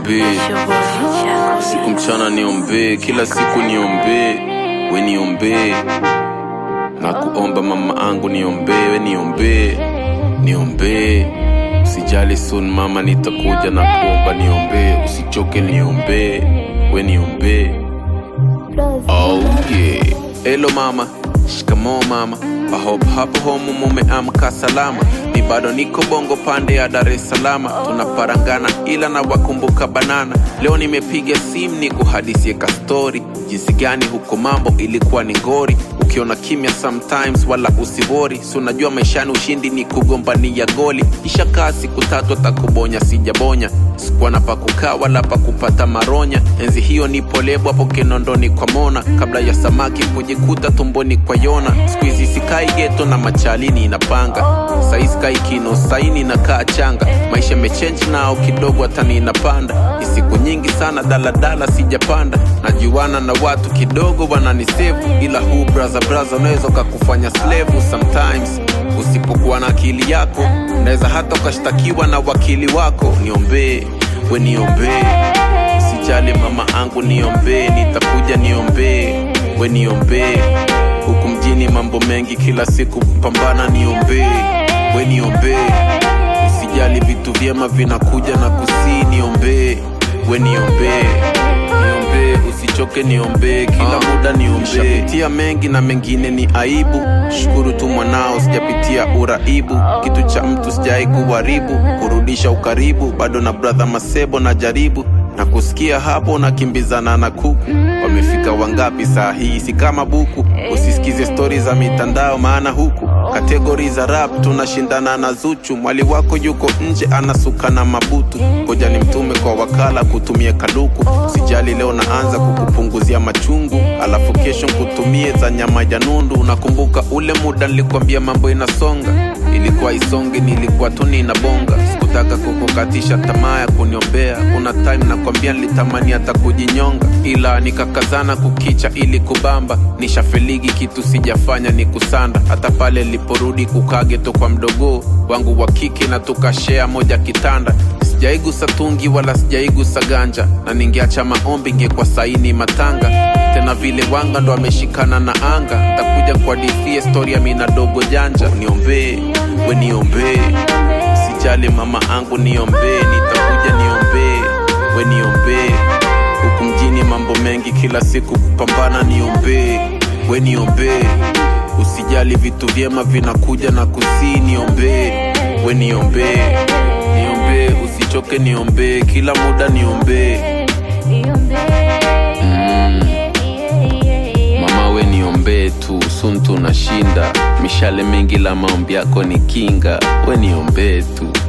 niombee siku mchana niombee kila siku niombee we niombee na kuomba mama angu niombee we niombee niombee usijali soon mama nitakuja na kuomba niombee usichoke niombee we niombee oh yeah hello mama shikamoo mama I hope hapo home mumeamka salama ni bado niko bongo pande ya dar es salama tunaparangana ila na wakumbuka banana leo nimepiga simu ni kuhadisie kastori jinsi gani huko mambo ilikuwa ni ngori ukiona kimya sometimes wala usibori si unajua maishani ushindi ni kugombania goli ishakaa siku tatu atakubonya sijabonya sikuwa na pakukaa wala pakupata maronya enzi hiyo nipo lebo hapo kinondoni kwa mona kabla ya samaki kujikuta tumboni kwa yona skuizi sikai geto na machalini inapanga saizi kai kino saini na kaa changa maisha mechenji nao kidogo hatani inapanda ni siku nyingi sana daladala sijapanda najuana na watu kidogo wananisevu ila huu braza braza unaweza ukakufanya slevu sometimes usipokuwa na akili yako unaweza hata ukashtakiwa na wakili wako niombee we niombee usijali mama angu niombee nitakuja niombee we niombee huku mjini mambo mengi kila siku pambana niombee we niombee usijali vitu vyema vinakuja na kusii niombee we niombee niombee usichoke niombee kila muda niombee mengi na mengine ni aibu shukuru tu mwanao sijapitia uraibu kitu cha mtu sijai kuharibu kurudisha ukaribu bado na bradha masebo na jaribu na kusikia hapo nakimbizana na kuku wamefika wangapi saa hii si kama buku usisikize stori za mitandao maana huku kategori za rap tunashindana na zuchu mwali wako yuko nje anasuka na mabutu koja ni mtume kwa wakala kutumia kaluku sijali leo naanza kukupunguzia machungu alafu kesho nkutumie za nyama ya nundu unakumbuka ule muda nilikwambia mambo inasonga ilikuwa isonge nilikuwa tu ninabonga sikutaka kukukatisha tamaa ya kuniombea kuna time nakwambia nilitamani hata kujinyonga ila nikakazana kukicha ili kubamba nishafeligi kitu sijafanya ni kusanda hata pale niliporudi kukageto kwa mdogo wangu wa kike na tukashea moja kitanda sijaigusa tungi wala sijaigusa ganja na ningeacha maombi ingekuwa saini matanga tena vile wanga ndo ameshikana na anga takuja kwa dithie stori ya mina dogo janja niombee we niombee sijali mama angu niombee nitakuja niombee we niombee huku mjini mambo mengi kila siku kupambana niombee we niombee usijali vitu vyema vinakuja na kusii niombee we niombee niombee usichoke niombee kila muda niombee mama we niombee tu sun tunashinda mishale mengi la maombi yako ni kinga we niombee tu